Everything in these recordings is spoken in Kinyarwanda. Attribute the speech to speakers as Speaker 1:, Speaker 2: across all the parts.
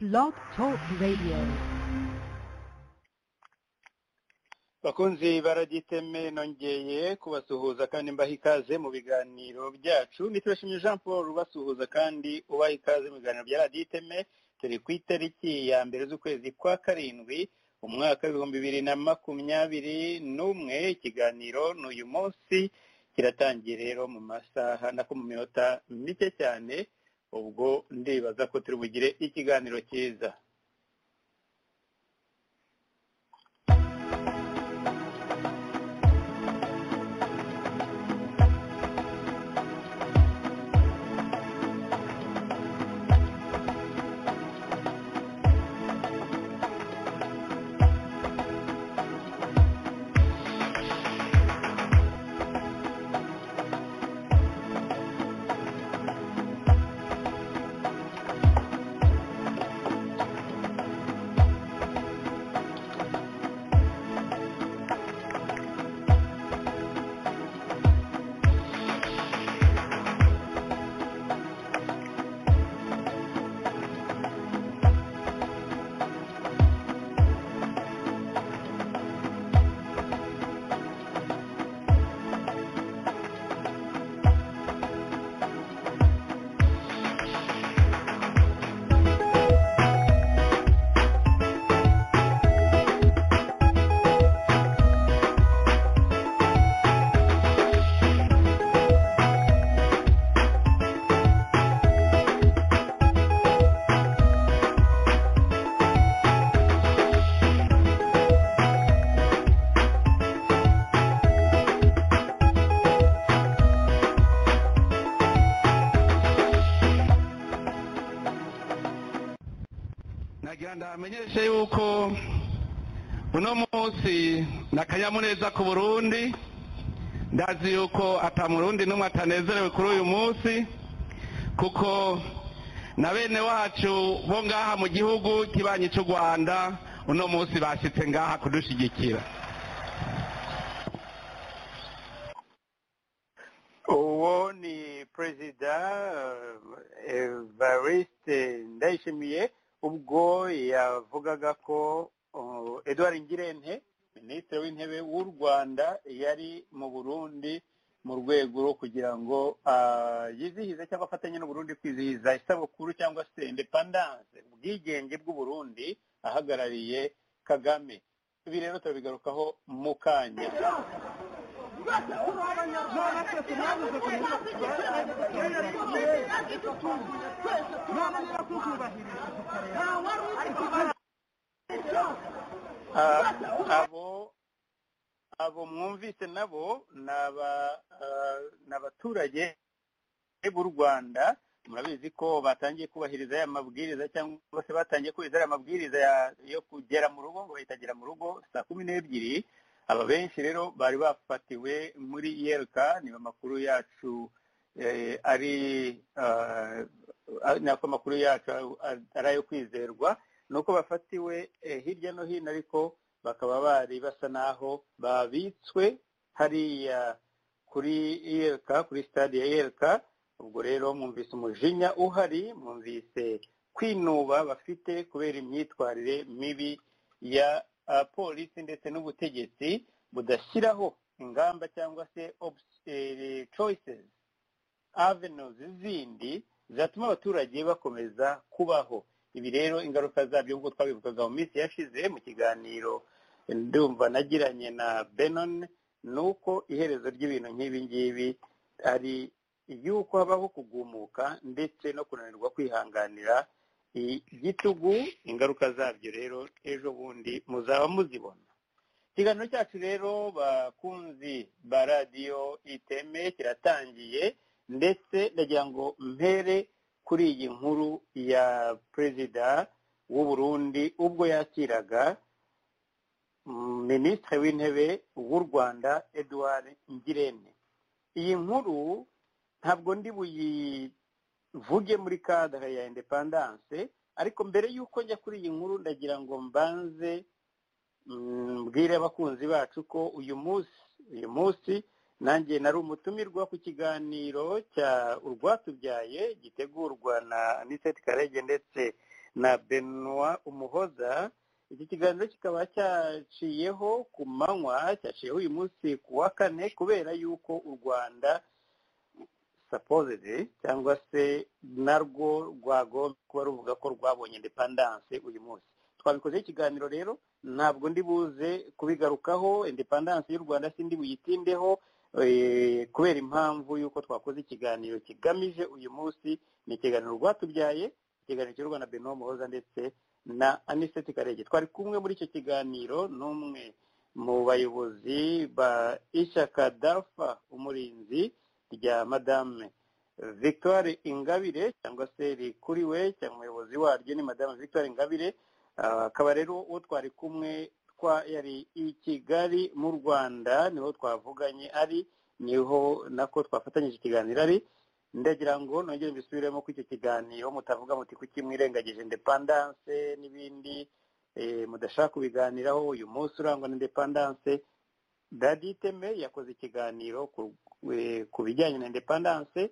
Speaker 1: Blog Talk Radio.
Speaker 2: bakunzi baragiteme nongeye kubasuhuza kandi mbaha ikaze mu biganiro byacu nitubashimye jean paul ubasuhuza kandi ubaha ikaze mu biganiro bya radiyo iteme turi ku itariki ya mbere z'ukwezi kwa karindwi umwaka w'ibihumbi bibiri na makumyabiri n'umwe ikiganiro ni uyu munsi kiratangiye rero mu masaha nako mu minota mike cyane ubwo ndibaza ko turi bugire ikiganiro cyiza
Speaker 3: nagira ndamenyeshe yuko uno munsi ni akanyamuneza ku burundi ndazi yuko atamurundi n'umwe atanezerewe kuri uyu munsi kuko na bene wacu bo ngaha mu gihugu kibanyi cy'u rwanda uno munsi bashyitse ngaha kudushyigikira
Speaker 2: uwo ni perezida eh, evariste ndayishimiye ubwo yavugaga ko oh, edouard ngirente minisitiri w'intebe w'u rwanda yari mu burundi mu rwego rwo kugira ngo ah, yizihize cyangwa afatanye n'uburundi kwizihiza isabukuru cyangwa se indepandanse ubwigenge bw'uburundi ahagarariye kagame ibi rero turabigarukaho mu kanya Ah, abo abo mwumvise nabo ni aba- ah, ni abaturage b'u rwanda murabizi ko batangiye kubahiriza aya mabwiriza cyangwa se batangiye kubahiriza aya mabwiriza ya- yo kugera mu rugo ngo bahitagera mu rugo saa kumi n'ebyiri aba benshi rero bari bafatiwe muri yereka niba amakuru yacu eh, ari ah, ah, nako amakuru yacu ari- ari ayo kwizerwa ni uko bafatiwe eh, hirya no hino ariko bakaba bari basa n'aho babitswe hariya kuri yereka kuri stade ya yereka ubwo rero mwumvise umujinya uhari mwumvise kwinuba bafite kubera imyitwarire mibi ya ah, polisi ndetse n'ubutegetsi budashyiraho ingamba cyangwa se obs- eh, choices avenues zindi zatuma abaturage bakomeza kubaho ibi rero ingaruka zabyo nk'uko twabivugaga mu minsi yashize mu kiganiro ndumva nagiranye na benon ni uko iherezo ry'ibintu nk'ibi ngibi ari yuko habaho kugumuka ndetse no kunanirwa kwihanganira igitugu ingaruka zabyo rero ejo bundi muzaba muzibona ikiganiro cyacu rero bakunzi ba radiyo iteme kiratangiye ndetse ndagira ngo mpere kuri iyi nkuru ya perezida w'u Burundi ubwo yakiraga mm, minisitiri w'intebe w'u rwanda eduard ngirente iyi nkuru ntabwo ndi buyivuge muri kadara ya independance ariko mbere y'uko njya kuri iyi nkuru ndagira ngo mbanze mm, mbwire abakunzi bacu ko uyu munsi uyu munsi nanjye nari umutumirwa ku kiganiro cya urwatubyaye gitegurwa na aniseti karege ndetse na benwa umuhoza iki kiganiro kikaba cyaciyeho ku manywa cyaciyeho uyu munsi ku wa kane kubera yuko u rwanda sapozeze cyangwa se narwo rwagomba kuba ruvuga ko rwabonye indepandanse uyu munsi twabikozeho ikiganiro rero ntabwo ndi buze kubigarukaho indepandanse y'u rwanda sindi buyitindeho kubera impamvu y'uko twakoze ikiganiro kigamije uyu munsi ni ikiganiro rwatubyaye ikiganiro cy'u rwanda benomu muhoza ndetse na aniseti karege twari kumwe muri icyo kiganiro n'umwe mu bayobozi ba ishaka dafa umurinzi rya madame victoire ingabire cyangwa se rikuriwe cyangwa umuyobozi waryo ni madame victoire ingabire akaba rero uwo twari kumwe twa yari i kigali mu rwanda niho twavuganye ari niho nako twafatanyije ikiganiro ari ndagira ngo nongere mbisubiremo ko icyo kiganiro mutavuga muti kuki mwirengagije indepandanse n'ibindi mudashaka kubiganiraho uyu munsi urangwa na indepandanse dadi iteme yakoze ikiganiro ku bijyanye na indepandanse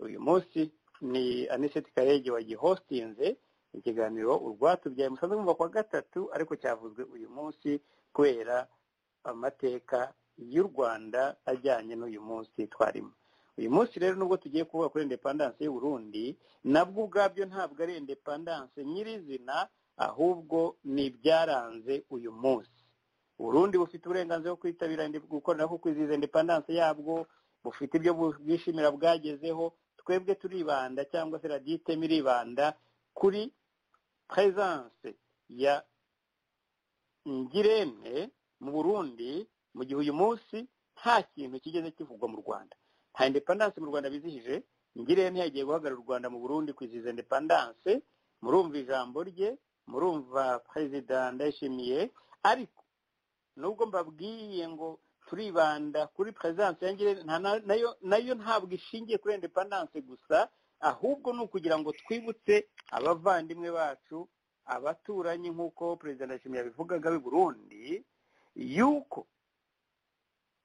Speaker 2: uyu munsi ni aniseti karege wagihostinze ikiganiro urwatubyaye musanze mwumva kwa gatatu ariko cyavuzwe uyu munsi kubera amateka y'u rwanda ajyanye n'uyu munsi twarimo uyu munsi rero nubwo tugiye kuvuga kuri indepandanse y'u Burundi nabwo ubwabyo ntabwo ari indepandanse nyirizina ahubwo ni ibyaranze uyu munsi Burundi bufite uburenganzira bwo kwitabira gukorera ko kwizihiza indepandanse yabwo bufite ibyo bwishimira bwagezeho twebwe turibanda cyangwa se raditemi iribanda kuri peresanse ya ngirente mu burundi mu gihe uyu munsi nta kintu kigeze kivugwa mu rwanda nta indepandanse mu rwanda bizihije ngirente yagiye guhagarara u rwanda mu burundi kwizihiza indepandanse murumva ijambo rye murumva perezida ndayishimiye ariko nubwo mbabwiye ngo turibanda kuri peresanse ya ngirente nayo ntabwo ishingiye kuri indepandanse gusa ahubwo ni ukugira ngo twibutse abavandimwe bacu abaturanyi nk'uko perezida ndashimira yabivugaga b'i burundi yuko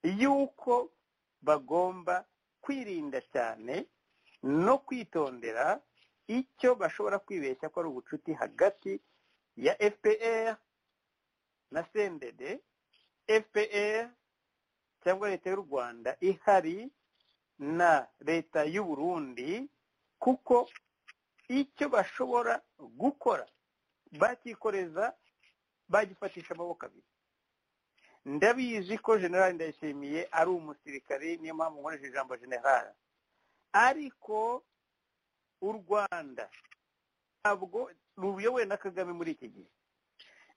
Speaker 2: yuko bagomba kwirinda cyane no kwitondera icyo bashobora kwibeshya ko ari ubucuti hagati ya fpr na cndd fpr cyangwa leta y'u rwanda ihari na leta y'u burundi kuko icyo bashobora gukora bakikoreza bagifatisha amaboko abiri ndabizi ko generale ndayishimiye ari umusirikari niyo mpamvu nkoresheje ijambo generale ariko u rwanda ntabwo ruyobowe na kagame muri iki gihe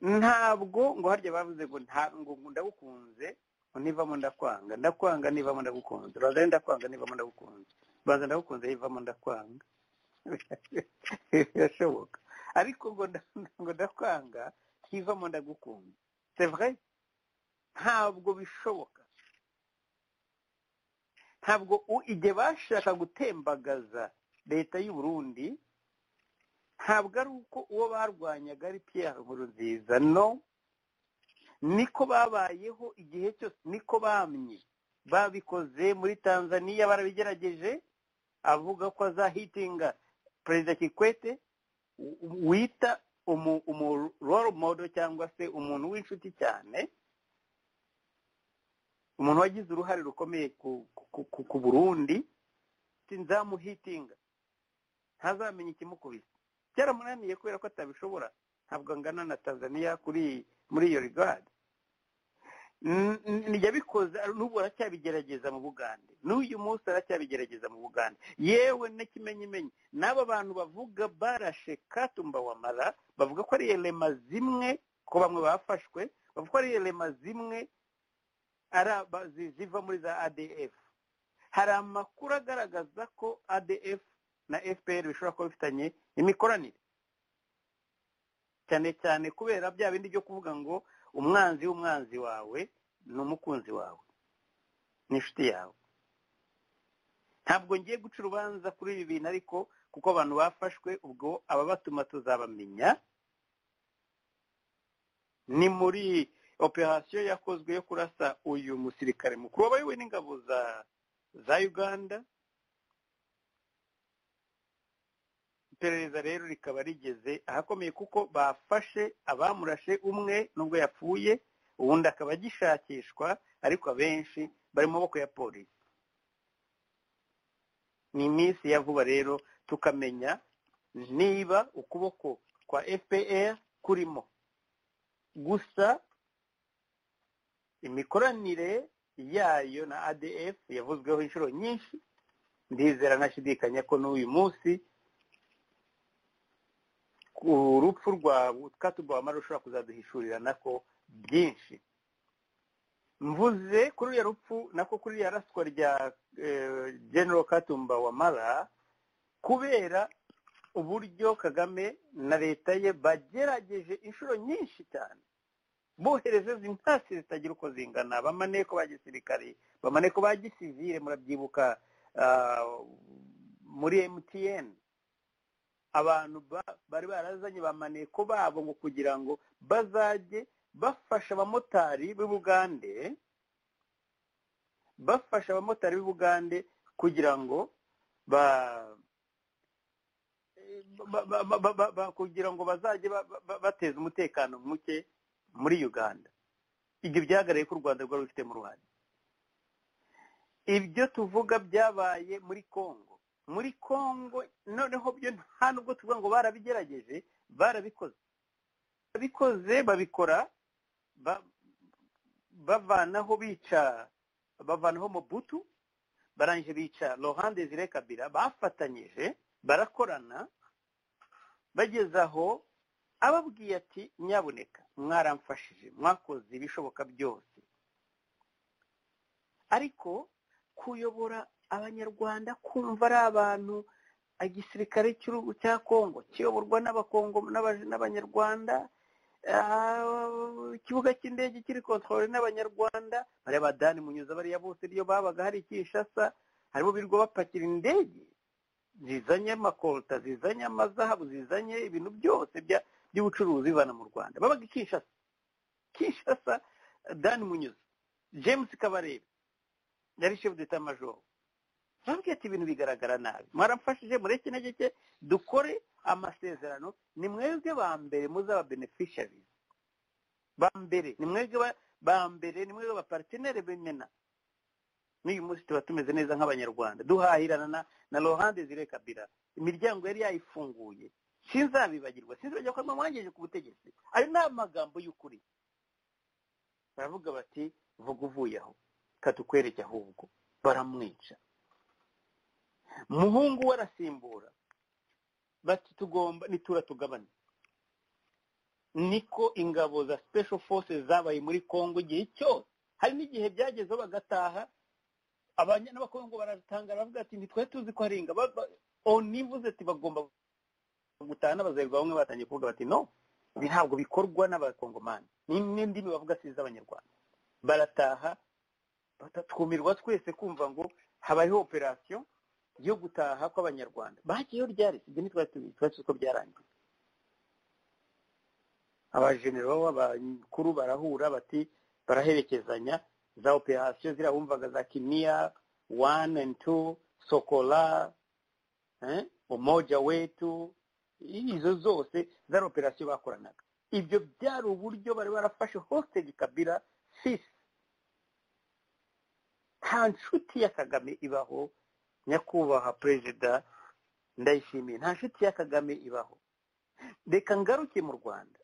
Speaker 2: ntabwo ngo harya bavuze ngo ntabwo ndagukunze nivamo ndakwanga ndakwanga nivamo ndagukunze rwanda ndakwanga nivamo ndagukunze banza ndagukunze yivamo ndakwanga birashoboka ariko ngo ndakwanga ntivamo ndagukunda vrai ntabwo bishoboka ntabwo igihe bashaka gutembagaza leta y'u Burundi ntabwo ari uko uwo barwanyaga ari Pierre Nkurunziza no niko babayeho igihe cyose niko bamye babikoze muri tanzania barabigerageje avuga ko azahitinga perezida kikwete wita umuroro modo cyangwa se umuntu w'inshuti cyane umuntu wagize uruhare rukomeye ku burundi nzamuhitinga ntazamenye ikimukubise byaramunaniye kubera ko atabishobora ntabwo angana na tanzania kuri muri iyo rigadi yabikoze n'ubu aracyabigerageza mu bugande n'uyu munsi aracyabigerageza mu bugande yewe n'ikimenyimenyi n'aba bantu bavuga barashe katumba wamara bavuga ko ari elema zimwe ko bamwe bafashwe bavuga ko ari elema zimwe ziva muri za adf hari amakuru agaragaza ko adf na fpr bishobora kuba bifitanye imikoranire cyane cyane kubera bya bindi byo kuvuga ngo umwanzi w'umwanzi wawe ni umukunzi wawe ni inshuti yawe ntabwo ngiye guca urubanza kuri ibi bintu ariko kuko abantu bafashwe ubwo ababatuma tuzabamenya ni muri operasiyo yakozwe yo kurasa uyu musirikare mukuru wabayobowe n'ingabo za uganda iperereza rero rikaba rigeze ahakomeye kuko bafashe abamurashe umwe nubwo yapfuye ubundi akaba agishakishwa ariko abenshi bari mu maboko ya polisi ni iminsi ya vuba rero tukamenya niba ukuboko kwa fpr kurimo gusa imikoranire yayo na adf yavuzweho inshuro nyinshi ndizera ntashidikanya ko n'uyu munsi urupfu rwa twatugwamara rushobora kuzaduhishurirana ko byinshi mvuze kuri uriya rupfu nako kuri iriya raswa rya genero katumba wamara kubera uburyo kagame na leta ye bagerageje inshuro nyinshi cyane bohereza intasi zitagira uko zingana bamaneko ba gisirikare bamaneko ba gisivire murabyibuka muri mtn abantu bari barazanye bamaneko babo ngo kugira ngo bazajye bafasha abamotari b'ubugande bafasha abamotari b'ubugande kugira ngo ba kugira ngo bazajye bateza umutekano muke muri uganda ibyo byagaragaye ko u rwanda rwari rubifitemo uruhare ibyo tuvuga byabaye muri congo muri congo noneho byo nta nubwo tuvuga ngo barabigerageje barabikoze barabikoze babikora bavanaho bica bavanaho mobutu barangije bica Laurent Désiré Kabila bafatanyije barakorana bageze aho ababwiye ati nyabuneka mwaramfashije mwakoze ibishoboka byose ariko kuyobora abanyarwanda kumva ari abantu igisirikare cya kongo kiyoborwa n'abanyarwanda ikibuga cy'indege kiri kontorore n'abanyarwanda bariya badani munyuza bariya bose iyo babaga hari ikishasa harimo birwa bapakira indege zizanye amakorota zizanye amazahabu zizanye ibintu byose by'ubucuruzi bivana mu rwanda babaga ikishasa kishasa dani munyuza james kabarebe yari shefu deta majoro ntabwo ati ibintu bigaragara nabi mwaramfashije mureke intege dukore amasezerano ni mwebwe ba mbere muzaba benefishari ba mbere ni mwebwe ba mbere ni mwebwe ba pariteneri b'imena n'uyu munsi tuba tumeze neza nk'abanyarwanda duhahirana na rohande zire kabira imiryango yari yayifunguye sinzabibagirwa sinzibagirwa ko mwangeje ku butegetsi ayo ni amagambo y'ukuri baravuga bati vuga uvuye aho katukwereke ahubwo baramwica muhungu we arasimbura bati tugomba nitura tugabane niko ingabo za special forces zabaye muri congo igihe cyose hari n'igihe byagezeho bagataha n'abakongo baratangara bavuga ati ntitwe tuzi ko hari ingabo onivuze ati bagomba gutaha n'abazerwa bamwe batangiye kuvuga bati no ibi ntabwo bikorwa n'abakongomani n'indimi bavuga si iz'abanyarwanda barataha batatwumirwa twese kumva ngo habayeho operasiyo yo gutaha kw'abanyarwanda bagiyeho ryari ibyo ntitwari tubizi twari tuzi ko byarangiye abajenero b'abakuru barahura bati baraherekezanya za operasiyo ziriya wumvaga za kimiya wani andi tu sokola umoja wetu izo zose zari operasiyo bakoranaga ibyo byari uburyo bari barafashe hositeli kabira sisi nta nshuti ya kagame ibaho nyakubahwa perezida ndayishimiye nta nshuti ya kagame ibaho reka ngaruke mu rwanda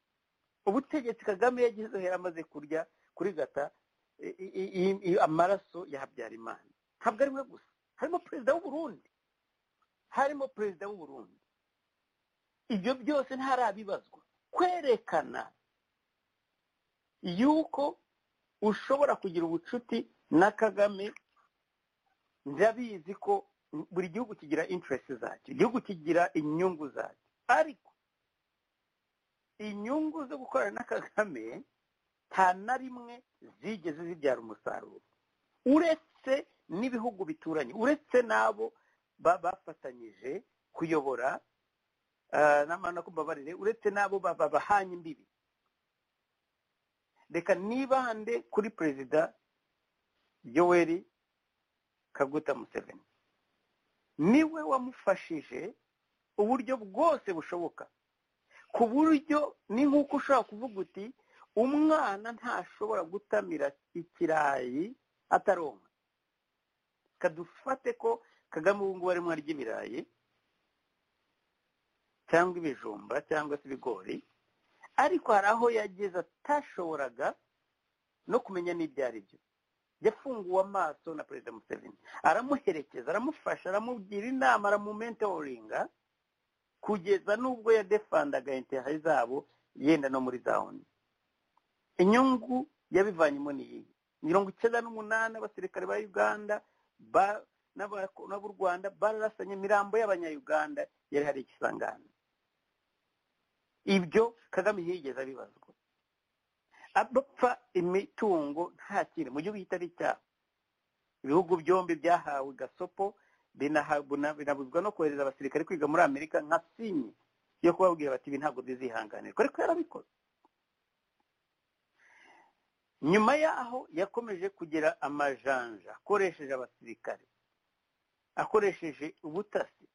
Speaker 2: ubutegetsi kagame yagize uruhare amaze kurya kuri gata amaraso ya habyarimana ntabwo ari we gusa harimo perezida w'uburundi harimo perezida w'uburundi ibyo byose ntarabibazwa kwerekana yuko ushobora kugira ubucuti na kagame ndabizi ko buri gihugu kigira interesi zacyo igihugu kigira inyungu zacyo ariko inyungu zo gukorana na kagame nta na rimwe zigeze zibyara umusaruro uretse n'ibihugu bituranye uretse n'abo bafatanyije kuyobora n'amana ko mbabarire uretse n'abo babahanye imbibi reka nibande kuri perezida yoweri kaguta museveni niwe wamufashije uburyo bwose bushoboka ku buryo ni nk'uko ushobora kuvuga uti umwana ntashobora gutamira ikirayi ataronka kadufate ko kagame ubu ngubu arimo arya ibirayi cyangwa ibijumba cyangwa se ibigori ariko hari aho yageze atashoboraga no kumenya n'ibyo ari byo yafunguwe amaso na perezida museveni aramuherekeza aramufasha aramugira inama aramumentoringa kugeza n'ubwo yadefandaga intihayi zabo yenda no muri za oni inyungu yabivanyemo niyihe mirongo icyenda n'umunani abasirikare ba uganda n'ab'u rwanda bararasanye imirambo y'abanyayuganda yari hari ikisangane ibyo kagame yigeze abibazwa abapfa imitungo nta kintu mu gihugu kitari cyabo ibihugu byombi byahawe gasopo binabuzwa no kohereza abasirikare kwiga muri amerika nka sinye yo kubabwira bati ibi ntabwo bizihanganirwa ariko yarabikoze nyuma yaho yakomeje kugira amajanja akoresheje abasirikare akoresheje ubutasi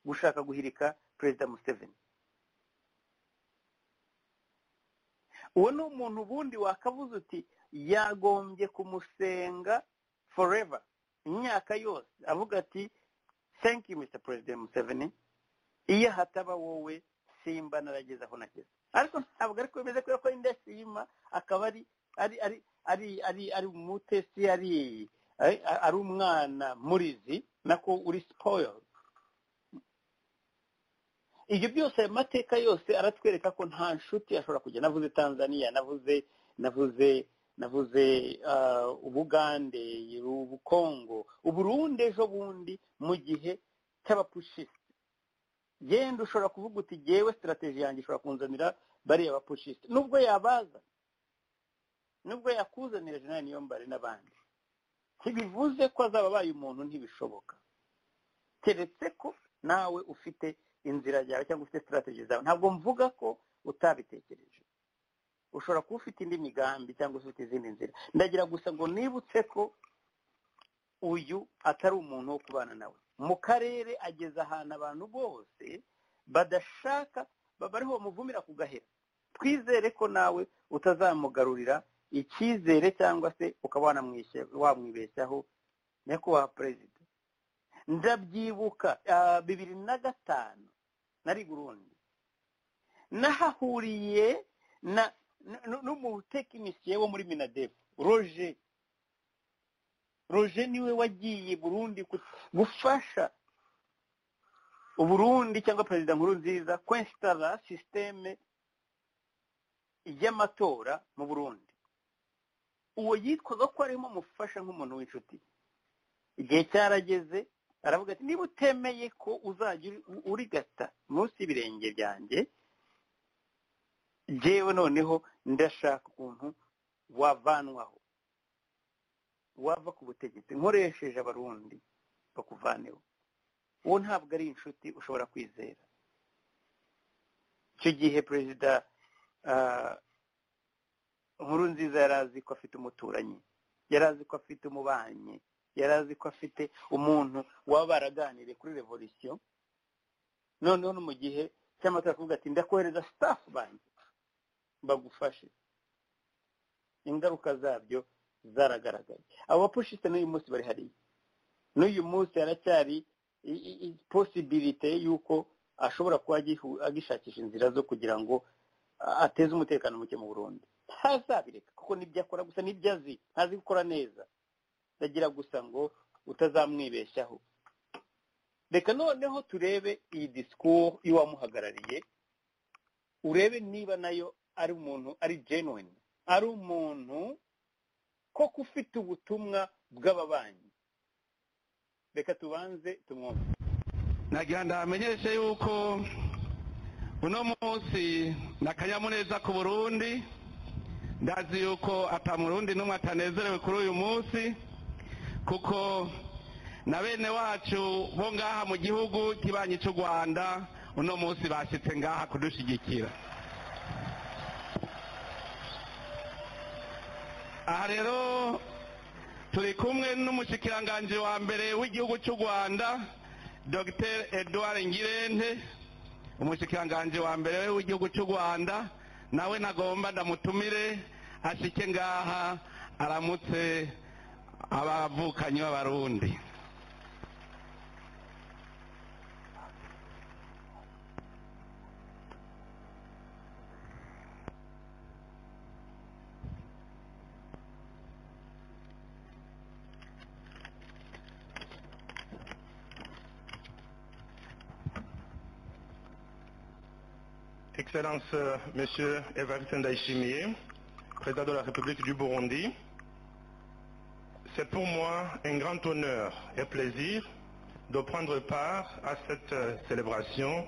Speaker 2: gushaka guhirika perezida museveni uwo ni umuntu ubundi wakavuze uti yagombye kumusenga forever imyaka yose avuga ati thank you mr president museveni iyo hataba wowe simba narageze aho nageze ariko ntabwo ariko bimeze kubera ko indashima akaba ari ari ari ari ari ari umutesi ari ari umwana murizi nako uri spoiled ibyo byose ayo mateka yose aratwereka ko nta nshuti ashobora kujya navuze tanzania navuze navuze navuze ubugande ubukongo uburundi ejo bundi mu gihe cy'abapushiste genda ushobora kuvuga uti yewe sitarategi yanjye ishobora kunzanira bariya bapushiste nubwo yabaza nubwo yakuzanira jenali niyombare n'abandi ntibivuze ko azaba abaye umuntu ntibishoboka keretse ko nawe ufite inzira yawe cyangwa ufite sitarategi zawe ntabwo mvuga ko utabitekereje ushobora kuba ufite indi migambi cyangwa se ufite izindi nzira ndagira gusa ngo nibutse ko uyu atari umuntu wo kubana nawe mu karere ageza ahantu abantu bose badashaka bariho bamuvumira ku gahera twizere ko nawe utazamugarurira icyizere cyangwa se ukaba wamwibeshyaho nyakubahwa perezida ndabyibuka bibiri na gatanu nari burundi nahahuriye n'umutekinisiye wo muri minadefu roje roje niwe wagiye burundi gufasha uburundi cyangwa perezida nkuru nziza kwesitara sisiteme y'amatora mu burundi uwo yitwaga ko arimo amufasha nk'umuntu w'inshuti igihe cyarageze aravuga ati niba utemeye ko uzajya urigata munsi y'ibirenge byanjye yewe noneho ndashaka ukuntu wavanwaho wava ku butegetsi nkoresheje abarundi bakuvaneho uwo ntabwo ari inshuti ushobora kwizera icyo gihe perezida nkuru nziza yari azi ko afite umuturanyi yari azi ko afite umubanyi yari azi ko afite umuntu waba baraganiriye kuri revolisiyo noneho no mu gihe cy'amatora kuvuga ati ndakohereza staff banjye bagufashe ingaruka zabyo zaragaragaye abo bapushiste n'uyu munsi bari hariya n'uyu munsi haracyari posibilite y'uko ashobora kuba agishakisha inzira zo kugira ngo ateze umutekano muke mu burundi ntazabireka kuko nibyo akora gusa nibyo azi ntazi gukora neza ndagira gusa ngo utazamwibeshyaho reka noneho turebe iyi disikuru y'uwamuhagarariye urebe niba nayo ari umuntu ari genuine ari umuntu koko ufite ubutumwa bw'ababanyi reka tubanze tumwumve
Speaker 3: nagira ndamenyeshe yuko uno munsi ni akanyamuneza ku burundi ndazi yuko atamurundi n'umwe atanezerewe kuri uyu munsi kuko na bene wacu bo ngaha mu gihugu kibanyi cy'u rwanda uno munsi bashyitse ngaha kudushyigikira aha rero turi kumwe n'umushikiranganji wa mbere w'igihugu cy'u rwanda dr edouard ngirente umushyikiranganje wa mbere w'igihugu cy'u rwanda nawe nagomba ndamutumire ashike ngaha aramutse abavukanyi b'abarundi
Speaker 4: Excellence, euh, Monsieur Evariste Ndaishimie, Président de la République du Burundi, c'est pour moi un grand honneur et plaisir de prendre part à cette euh, célébration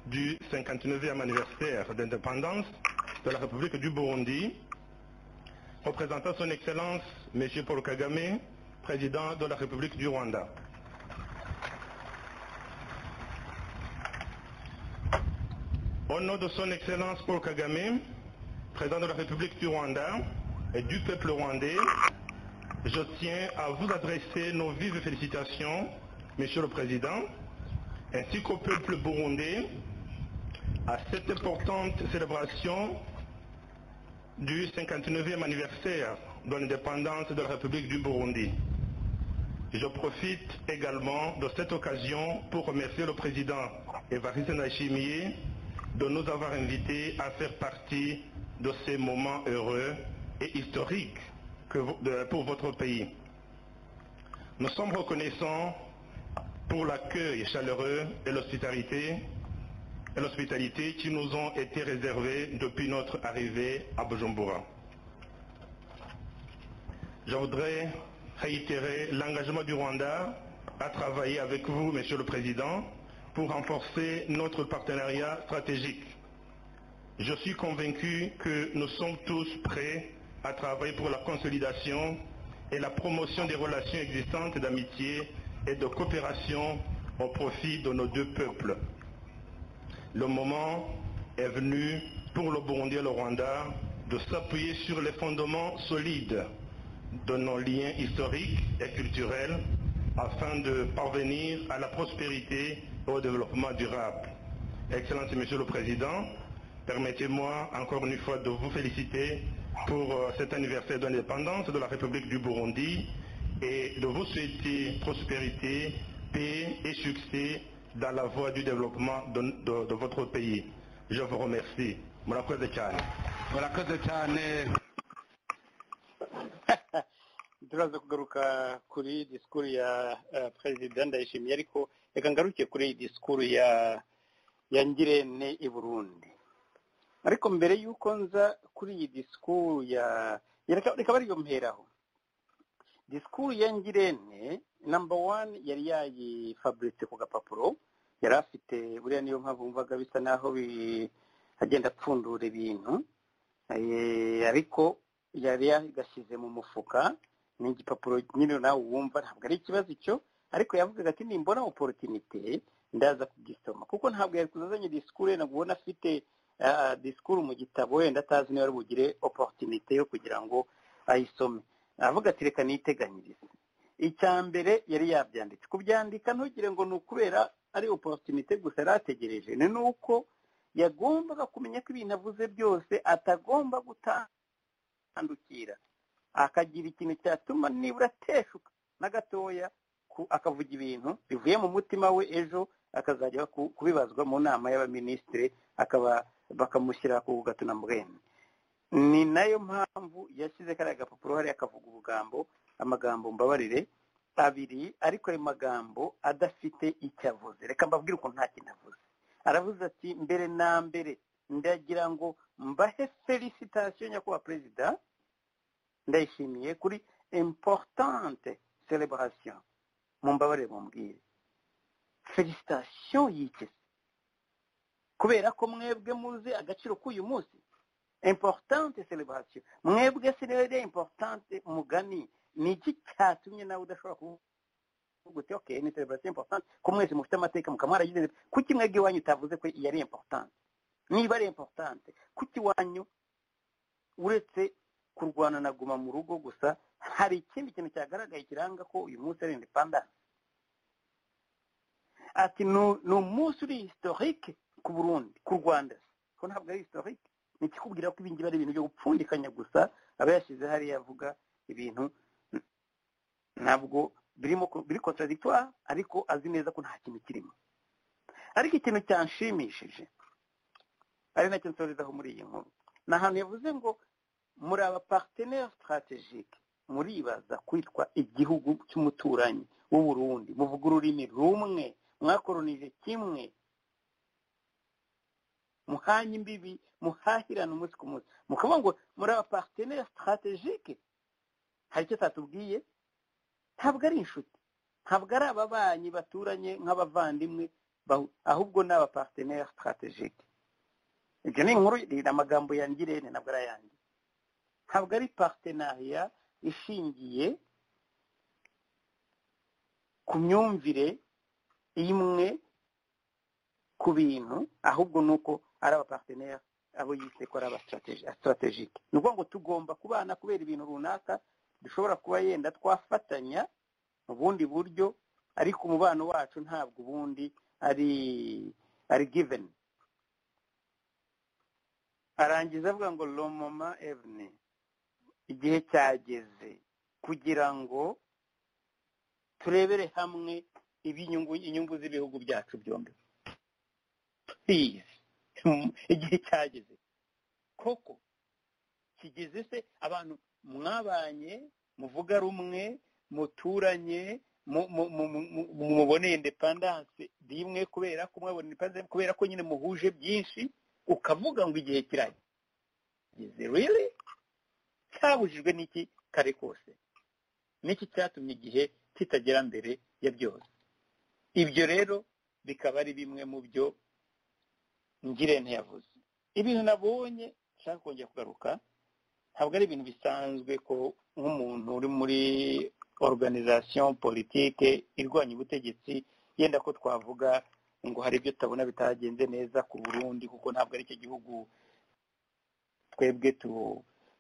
Speaker 4: du 59e anniversaire d'indépendance de la République du Burundi, représentant Son Excellence Monsieur Paul Kagame, Président de la République du Rwanda. Au nom de son Excellence Paul Kagame, président de la République du Rwanda et du peuple rwandais, je tiens à vous adresser nos vives félicitations, Monsieur le Président, ainsi qu'au peuple burundais, à cette importante célébration du 59e anniversaire de l'indépendance de la République du Burundi. Je profite également de cette occasion pour remercier le président Evariste Ndayishimiye de nous avoir invités à faire partie de ces moments heureux et historiques que vo- de- pour votre pays. Nous sommes reconnaissants pour l'accueil chaleureux et l'hospitalité et l'hospitalité qui nous ont été réservés depuis notre arrivée à Bujumbura. Je voudrais réitérer l'engagement du Rwanda à travailler avec vous, Monsieur le Président, pour renforcer notre partenariat stratégique. Je suis convaincu que nous sommes tous prêts à travailler pour la consolidation et la promotion des relations existantes d'amitié et de coopération au profit de nos deux peuples. Le moment est venu pour le Burundi et le Rwanda de s'appuyer sur les fondements solides de nos liens historiques et culturels afin de parvenir à la prospérité et au développement durable. Excellence Monsieur le Président, permettez-moi encore une fois de vous féliciter pour euh, cet anniversaire d'indépendance de la République du Burundi et de vous souhaiter prospérité, paix et succès dans la voie du développement de, de- de votre pays. Je vous remercie. Murakoze cyane.
Speaker 3: murakoze cyane
Speaker 2: turaza kugaruka kuri disikuru ya eh, perezida ndayishimiye ariko reka ngaruke kuri disikuru ya ya ngirente i burundi ariko mbere y'uko nza kuri iyi disikuru ya ya reka reka bariyo mperaho disikuru ya ngirente namba wani yari yayifaburitse ku gapapuro yari afite buriya niyo mpamvu wumvaga bisa naho bi- agenda apfundura ibintu Eh, ariko yari yagashyize mu mufuka ni igipapuro nyine nawe wumva ntabwo ari ikibazo icyo ariko yavugaga ati nimbona oporotinite ndaza kugisoma kuko ntabwo yari kuzazanye disikuru wenda ngo ubone afite ah, disikuru mu gitabo wenda atazi niba ari bugire oporotinite yo kugira ngo ayisome aravuga ati reka niyiteganyirize icya mbere yari yabyanditse kubyandika ntugire ngo ni ukubera ari oporotinite gusa yari ategereje ni nuko yagombaga kumenya ko ibintu avuze byose atagomba gutandukira akagira ikintu cyatuma nibura ateshuka na gatoya ku- akavuga ibintu bivuye mu mutima we ejo akazajya ku- kubibazwa mu nama y'abaminisitiri akaba bakamushyira ku gatunamubwene ni nayo mpamvu yashyize kariya gapapuro hariya akavuga ubugambo amagambo mbabarire abiri ariko ayo magambo adafite icyo avuze reka mbabwire ukuntu nta kintu avuze aravuze ati mbere na mbere ndagira ngo mbahe felicitasiyo nyakubahwa perezida ndayishimiye kuri importante celebration mumbabarire mumbwire felicitasiyo yikese kubera ko mwebwe muzi agaciro k'uyu munsi importante celebration mwebwe sinere importante mugani ni iki cyatumye nawe udashobora kuvuga uti okay ni celebration importante ko mwese mufite amateka mukaba mwaragize kuki mwebwe iwanyu utavuze ko yari importante niba ari importante kuki iwanyu uretse kurwana na guma mu rugo gusa hari ikindi kintu cyagaragaye kiranga ko uyu munsi ari independence ati ni ni umunsi uri historique ku burundi ku rwanda ko ntabwo ari historique ni ikikubwira ko ibingibi ari ibintu byo gupfundikanya gusa aba yashyize hariya avuga ibintu ntabwo birimo ko- biri contradictoire ariko azi neza ko nta kintu kirimo ariko ikintu cyanshimishije ari nacyo nsorezaho muri iyi nkuru ni ahantu yavuze ngo muri aba partenaire strategique muribaza kwitwa igihugu cy'umuturanyi w'uburundi muvuga ururimi rumwe mwakoronije kimwe muhanye imbibi muhahirana umunsi ku munsi mukavuga ngo muri aba partenaire strategique hari icyo tatubwiye ntabwo ari inshuti ntabwo ari ababanyi baturanye nk'abavandimwe bahu- ahubwo ni aba partenaire strategique ibyo ni inkuru ni amagambo yangirene ntabwo ari ayanjye ntabwo ari partenariat ishingiye ku myumvire imwe ku bintu ahubwo ni uko ari abapartenere abo yise ko ari abastrategike ni ukuvuga ngo tugomba kubana kubera ibintu runaka dushobora kuba yenda twafatanya mu bundi buryo ariko umubano wacu ntabwo ubundi ari ari given arangiza avuga ngo lomoma eveni igihe cyageze kugira ngo turebere hamwe ibinyungu inyungu z'ibihugu byacu byombi please Mm, igihe cyageze koko kigeze se abantu mwabanye muvuga rumwe muturanye mu- mu- mu- mu- mu- muboneye independance rimwe kubera ko mwabona independence kubera ko nyine muhuje byinshi ukavuga ngo igihe kirageze really cyabujijwe n'iki kare kose n'iki cyatumye igihe kitagera mbere ya byose ibyo rero bikaba ari bimwe mu byo ngirente yavuze ibintu nabonye nshaka kongera kugaruka ntabwo ari ibintu bisanzwe ko nk'umuntu uri muri organisation politike irwanya ubutegetsi yenda ko twavuga ngo hari ibyo tutabona bitagenze neza ku burundi kuko ntabwo ari icyo gihugu twebwe tu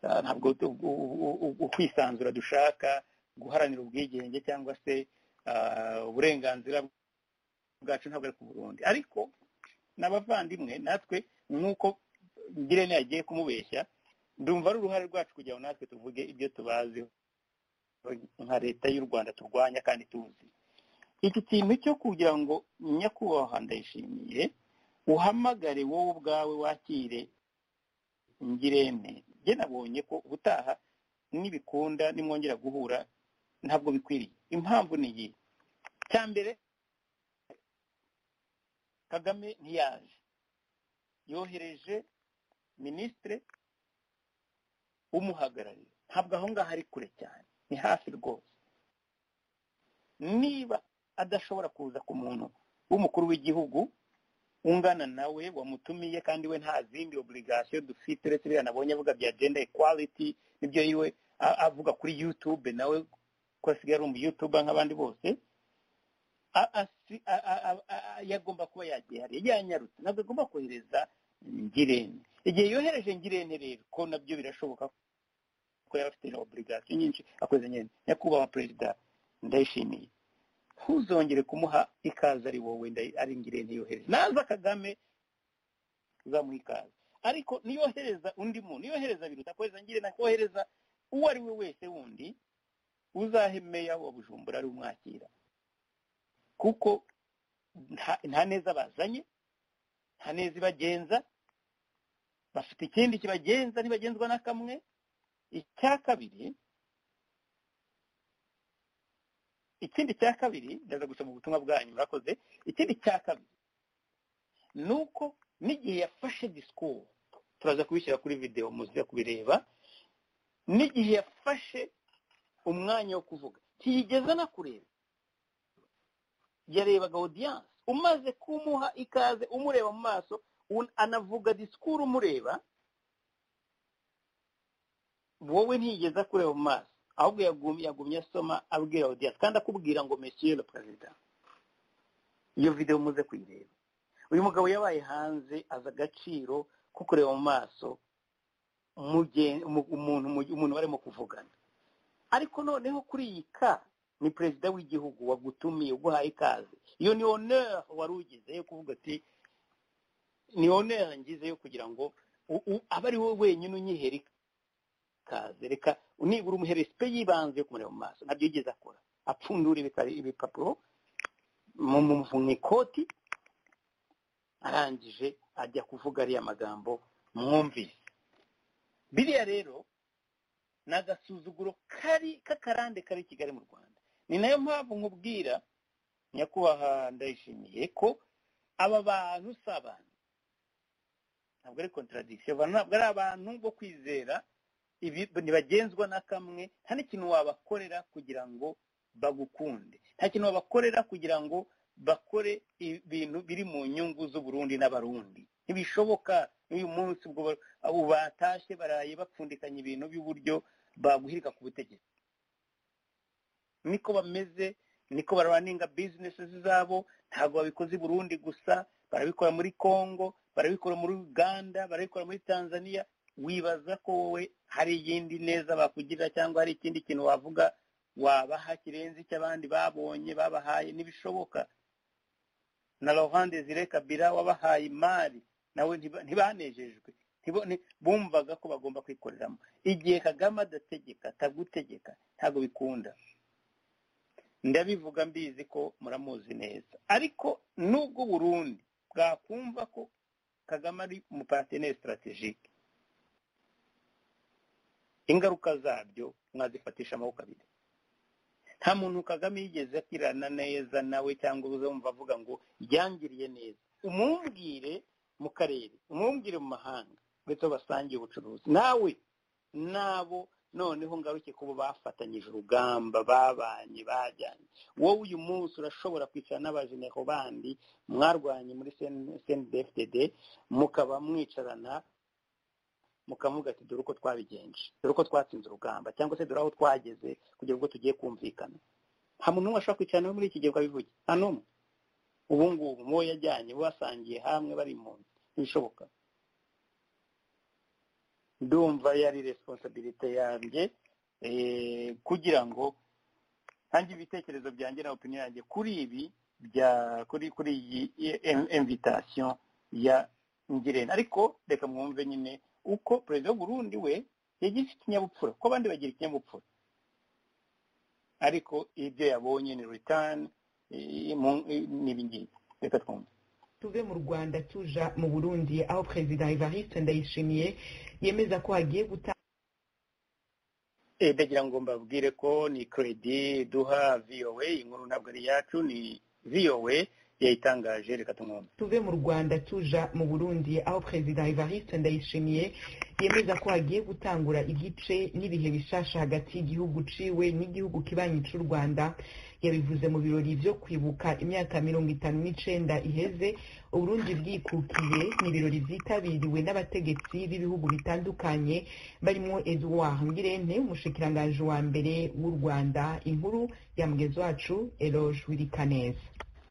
Speaker 2: ah, ntabwo tu- u- u- u- ukwisanzura dushaka guharanira ubwigenge cyangwa se ah, uburenganzira bwacu ntabwo ari ku burundi ariko n'abavandimwe natwe nk'uko ngirente yagiye kumubeshya ndumva ari uruhare rwacu kugira ngo natwe tuvuge ibyo tubazi nka leta y'u rwanda turwanya kandi tuzi iki kintu cyo kugira ngo nyakubahwa ndayishimiye uhamagare wowe ubwawe wakire ngirente njye nabonye ko ubutaha nibikunda nimwongera guhura ntabwo bikwiriye impamvu ni iyi cya mbere kagame ntiyaje yohereje minisitire umuhagarariye ntabwo aho ngaho ari kure cyane ni hafi rwose niba adashobora kuza ku muntu w'umukuru w'igihugu ungana nawe wamutumiye kandi we nta zindi oburigasiyo dufite uretse biriya nabonye avuga bya gender equality nibyo yiwe a- avuga kuri youtube nawe ko asigaye ari umuyutuba nk'abandi bose a- asi- a- a- a- a- a- yagomba kuba yagihariye yanyarutse ntabwo agomba kohereza ngirente igihe yohereje ngirente rero ko nabyo birashoboka ko yaba afite oburigasiyo nyinshi akoze ngirente nyakubahwa perezida ndayishimiye ntuzongere kumuha ikaze ari wowe ndayi- ari ngirente yohereje naza kagame uzamuha ikaze ariko niyohereza undi muntu niyohereza biruta kohereza ngirente akohereza uwo ari we wese wundi uzahe meya wa bujumbura ari umwakira kuko nta- nta neza bazanye nta neza ibagenza bafite ikindi kibagenza ntibagenzwa na kamwe icya kabiri ikindi cya kabiri ndaza gusoma ubutumwa bwanyu murakoze ikindi cya kabiri ni uko n'igihe yafashe disikuru turaza kubishyira kuri videwo muziza kubireba n'igihe yafashe umwanya wo kuvuga ntiyigeze anakureba yarebaga audience umaze kumuha ikaze umureba mu maso un- anavuga disikuru umureba wowe ntiyigeze akureba mu maso ahubwo yagumye yagumye asoma abwira audience kandi akubwira ngo monsieur le perezida iyo video muze kuyireba uyu mugabo yabaye hanze azi agaciro ko kureba mu maso mugen- umu- umuntu mu- umuntu barimo kuvugana ariko noneho kuri iyi ka ni perezida w'igihugu wagutumiye uguhaye ikaze iyo ni honeur wari ugize yo kuvuga ati niwo yo kugira ngo abe ari wowe wenyine unyihera ikaze reka unibura umuherespe yibanze yo kumureba mu maso nabyo yigeze akora apfundura ibipapuro mu muvunyi ikoti arangije ajya kuvuga ariya magambo mwumvise biriya rero ni agasuzuguro kari k'akarande kari i kigali mu rwanda ni nayo mpamvu nkubwira nyakubahwa ndayishimiye ko aba bantu si abantu ntabwo ari kontaradikisiyo ntabwo ari abantu bo kwizera ibi ntibagenzwa na kamwe nta n'ikintu wabakorera kugira ngo bagukunde nta kintu wabakorera kugira ngo bakore ibintu biri mu nyungu z'uburundi n'abarundi ntibishoboka n'uyu munsi ubwo batashye baraye bapfundikanya ibintu by'uburyo baguhirika ku butegetsi niko bameze niko baraninga bizinesi zabo ntabwo babikoze i burundi gusa barabikora muri congo barabikora muri uganda barabikora muri tanzania wibaza ko wowe hari iyindi neza bakugirira cyangwa hari ikindi kintu wavuga wabaha kirenze icyo abandi babonye babahaye ntibishoboka na laurent desire kabira wabahaye imari nawe ntibanejejwe bumvaga ko bagomba kwikoreramo igihe kagame adategeka atagutegeka ntabwo bikunda ndabivuga mbizi ko muramuzi neza ariko nubwo burundi bwakumva ko kagame ari umupateneri sitarategike ingaruka zabyo mwazifatisha amaboko abiri nta muntu kagame yigeze akirana neza nawe cyangwa uzumva avuga ngo ryangiriye neza umumbwire mu karere umumbwire mu mahanga ndetse basangiye ubucuruzi nawe nabo noneho ngaruke kuba bafatanyije urugamba babanye bajyanye wowe uyu munsi urashobora kwicara n'abajenero bandi mwarwanye muri cndfdd mukaba mwicarana mukavuga ati dore uko twabigenje dore uko twatsinze urugamba cyangwa se dore aho twageze kugira ngo tugiye kumvikana nta muntu n'umwe ashobora kwicara nawe muri iki gihe ukabivugira nta n'umwe ubu ngubu mubo yajyanye bo basangiye hamwe bari mu nzu ntibishoboka ndumva yari resiponsabirite yanjye kugira ngo ntange ibitekerezo byanjye na opinion yanjye kuri ibi bya kuri kuri iyi imvitasiyo ya ngirente ariko reka mwumve nyine uko perezida Burundi we yagize ikinyabupfura ko abandi bagira ikinyabupfura ariko ibyo yabonye ni ritani n'ibingibi reka twumve
Speaker 5: tuve mu rwanda tuja mu burundi aho perezida evariste ndayishimiye yemeza ko hagiye gutanga
Speaker 2: ndagira ngo mbabwire ko ni keredi duha voa inkuru ntabwo ari iyacu ni voa yayitangaje reka tumwumve
Speaker 5: tuve mu rwanda tuja mu burundi aho perezida evariste ndayishimiye yemeza ko hagiye gutangura igice n'ibihe bishasha hagati y'igihugu ciwe n'igihugu kibanyi c'u rwanda yabivuze mu birori byo kwibuka imyaka mirongo itanu n'icenda iheze uburundi bwikukiye ni ibirori vyitabiriwe n'abategetsi b'ibihugu bitandukanye barimwo edouard ngirente umushikiranganji wa mbere w'u rwanda inkuru ya mugezi wacu eloge wirikaneza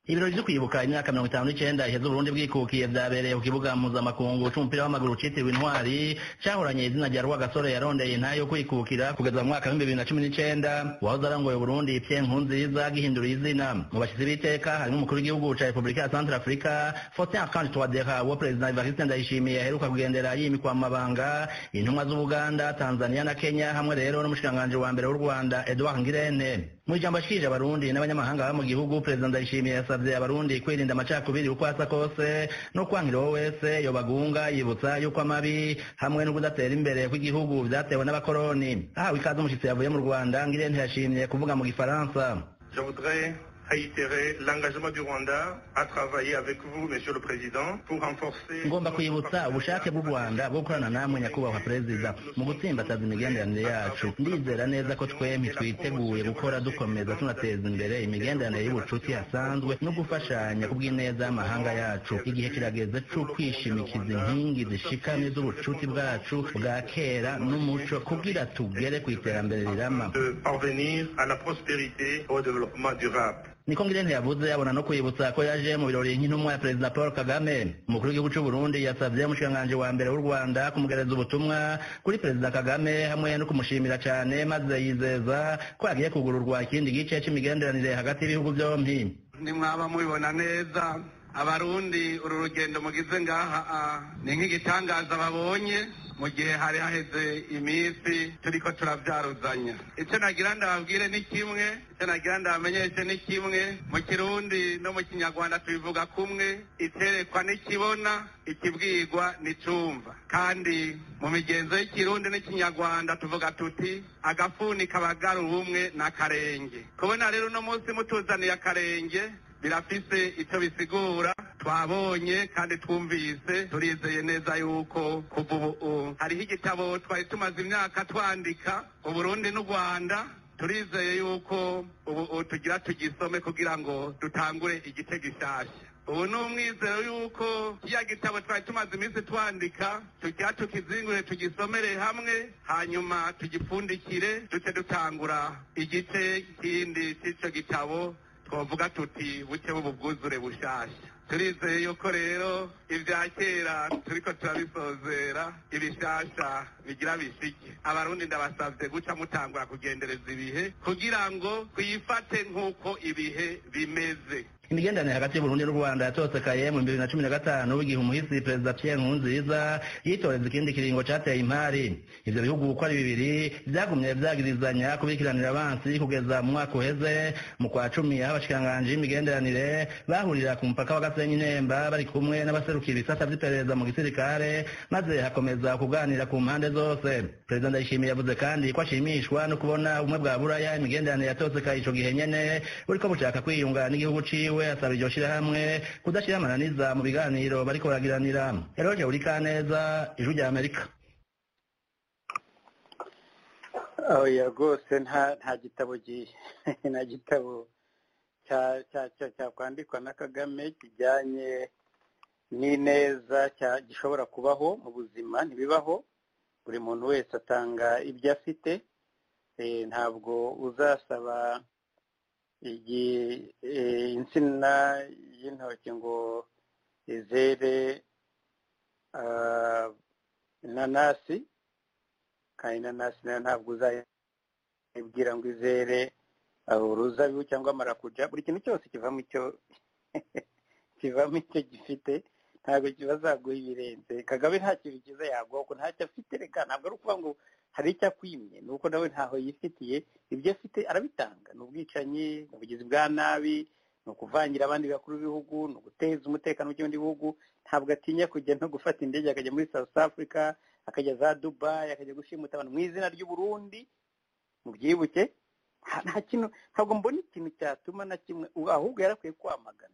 Speaker 4: ibirori byo kwibuka imyaka mirongo itanu n'icyenda iheze uburundi bwikukiye byabereye ku kibuga mpuzamakungu cy'umupira w'amaguru cyitiriwe intwari cyahoranye izina rya rwagasore yarondeye intayo yo kwikukira kugeza mu mwaka w'ibihumbi bibiri na cumi n'icyenda wahoze arangoye uburundi pierre nkurunziza agihinduriye izina mu bashyitsi b'iteka harimo umukuru w'igihugu cya repubulika ya centre afurika faustin akandi twadeka wo perezida evariste ndayishimiye aheruka kugendera yimikwa mu mabanga intumwa z'ubuganda tanzania na kenya hamwe rero n'umushikiranganji wa mbere w'u rwanda edouard ngirente mu ijambo ashikirije abarundi n'abanyamahanga baba mu gihugu perezida ndayishimiye yasavye abarundi kwirinda amacakubiri uko asa kose no kwangira uwo wese yobagunga yibutsa yuko amabi hamwe no kudatera imbere kw'igihugu vyatewe n'abakoroni ahawe ikaze umushitsi yavuye mu rwanda ngirente yashimye kuvuga mu gifaransa
Speaker 6: Je voudrais réitérer l'engagement du Rwanda à travailler avec vous, Monsieur le Président, pour renforcer...
Speaker 4: ngomba kwibutsa ubushake bw'u rwanda bwo gukorana namwe nyakubahwa perezida mu gutsimbataza imigenderanire yacu ndizera neza ko twembi twiteguye gukora dukomeza tunateza imbere imigenderanire y'ubucuti hasanzwe no gufashanya ku bw'ineza y'amahanga yacu igihe kirageze cyo kwishimikiza inkingi zishikamye z'ubucuti bwacu bwa kera n'umuco kugira tugere ku iterambere rirama
Speaker 6: de parvenir à la prospérité et au développement durable.
Speaker 4: niko ngirente yavuze abona no kwibutsa ko yaje mu birori nk'intumwa ya perezida paul kagame umukuru w'igihugu cy'u burundi yasabye umushikiranganji wa mbere w'u rwanda kumugereza ubutumwa kuri perezida kagame hamwe no kumushimira cyane maze yizeza ko agiye kugururwa ikindi gice cy'imigenderanire hagati y'ibihugu byombi
Speaker 7: ntimwaba mubibona neza
Speaker 4: abarundi uru rugendo mugize ngaha ah, ni nk'igitangaza babonye mu gihe hari haheze iminsi turiko turavyaruzanya icyo nagira ndababwire ni kimwe icyo nagira ndabamenyeshe ni kimwe mu kirundi no mu kinyarwanda tubivuga kumwe iterekwa n'ikibona ikibwirwa n'icumva kandi mu migenzo y'ikirundi n'ikinyarwanda tuvuga tuti agafuni kabagara ubumwe n'akarenge kubona rero uno munsi mutuzaniye akarenge birafise icyo bisigura twabonye kandi twumvise turizeye neza yuko kuva ubu hariho igitabo twari tumaze imyaka twandika uburundi n'u rwanda turizeye yuko ubu tugira tugisome kugira ngo dutangure igice gishasha ubu ni umwizero yuko kiriya gitabo twari tumaze iminsi twandika tujya tukizingure tugisomere hamwe hanyuma tugipfundikire duce dutangura igice kindi cy'icyo gitabo twavuga tuti buke b'ububwuzure bushasha turizeye yuko rero ibya kera turiko turabisozera ibishasha bigira bishike abarundi ndabasavye guca mutangura kugendereza ibihe kugira ngo twifate nk'uko ibihe bimeze
Speaker 8: imigenderanire hagati y'uburundi n'u rwanda yatosekaye mu bibiri na cumi na gatanu igihe umuhisi perezida pierre nkurunziza yitoreza ikindi kiringo cateye impari ivyo bihugu uko ari bibiri vyagumye vyagirizanya kubikiranira abansi kugeza mu mwaka uheze mu kwa cumi abashikiranganji b'imigenderanire bahurira ku mupaka wa gasenyi nemba bari kumwe n'abaserukira ibisata vy'iperereza mu gisirikare maze hakomeza kuganira ku mpande zose perezida ndayishimiye yavuze kandi ko ashimishwa no kubona ubumwe bwa buraya imigenderanire yatosekaye ico gihe nyene buriko bushaka kwiyunga n'igihugu ciwe wiwe asaba iryo shirahamwe kudashira amananiza mu biganiro bariko baragiranira eroge uri kaneza ijwi rya amerika
Speaker 2: oya rwose nta nta gitabo gi- nta gitabo cya- cya- cya- cyakwandikwa na kagame kijyanye n'ineza cya- gishobora kubaho mu buzima ntibibaho buri muntu wese atanga ibyo afite Eh, ntabwo uzasaba igi- eh, insina y'intoki ngo izere ah, inanasi kandi inanasi nayo ntabwo uzayibwira ngo izere ah, uruzabibu cyangwa marakuja buri kintu cyose kivamo icyo kivamo icyo gifite ntabwo bazaguha ibirenze kagame nta kintu cyiza yaguha kuko ntacyo afite reka ntabwo ari ukuvuga ngo hari icyo akwimye ni uko nawe ntaho yifitiye ibyo afite arabitanga ni ubwicanyi ni ubugizi bwa nabi ni ukuvangira abandi bakuru b'ibihugu ni uguteza umutekano w'ibindi bihugu ntabwo atinya kujya no gufata indege akajya muri south africa akajya za dubai akajya gushimuta abantu mu izina ry'uburundi mu byibuke nta- nta kintu ntabwo mbona ikintu cyatuma na kimwe ubu ahubwo yarakwiye kwamagana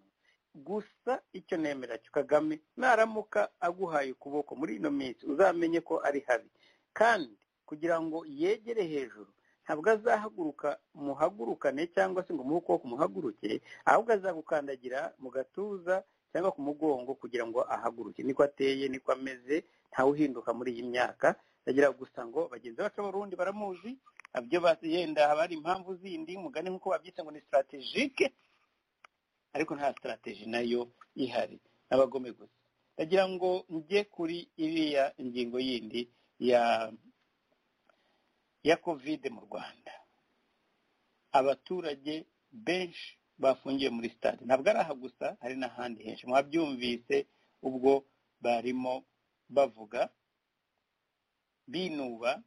Speaker 2: gusa icyo nemera cyo kagame naramuka aguhaye ukuboko muri ino minsi uzamenye ko ari habi kandi kugira ngo yegere hejuru ntabwo azahaguruka muhagurukane cyangwa se ngo umuhe ukuboko muhaguruke ahubwo azagukandagira mu gatuza cyangwa ku mugongo kugira ngo ahaguruke niko ateye niko ameze ntawe uhinduka muri iyi myaka agira gusa ngo bagenzi bacu b'abarundi baramuzi ibyo basi yenda haba hari impamvu zindi mugani nk'uko babyita ngo ni sitarategike ariko nta sitarateji nayo ihari n'abagome gusa ndagira ngo njye kuri iriya ngingo yindi ya ya kovide mu rwanda abaturage benshi bafungiye muri sitade ntabwo ari aha gusa hari n'ahandi henshi mwabyumvise ubwo barimo bavuga binuba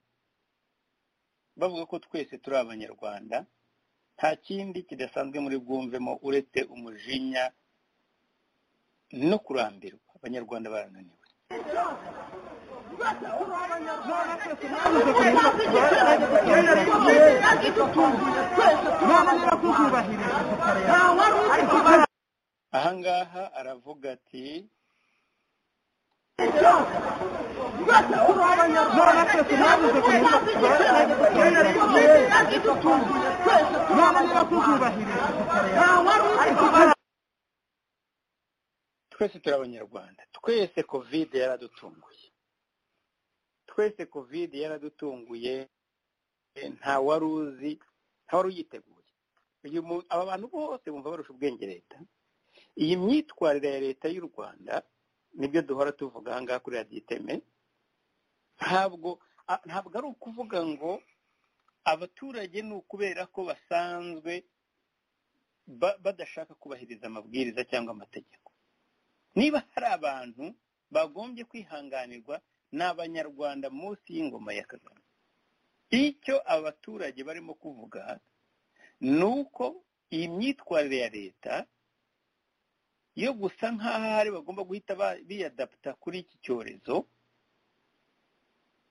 Speaker 2: bavuga ko twese turi abanyarwanda nta kindi kidasanzwe muri bwumvemo uretse umujinya no kurambirwa abanyarwanda barananiwe ahangaha aravuga ati twese turi abanyarwanda twese kovide yaradutunguye twese kovide yaradutunguye eh, nta wari uzi nta wari uyiteguye uyu mu- aba bantu bose bumva barusha ubwenge leta iyi myitwarire ya leta y'u rwanda nibyo duhora tuvuga ahangaha kuri radiyo iteme ntabwo a- ntabwo ari ukuvuga ngo abaturage ni ukubera ko basanzwe ba- badashaka kubahiriza amabwiriza cyangwa amategeko niba hari abantu bagombye kwihanganirwa ni abanyarwanda munsi y'ingoma ya kagame icyo abaturage barimo kuvuga ni uko iyi myitwarire ya leta yo gusa nk'aho ahari bagomba guhita biyadaputa kuri iki cyorezo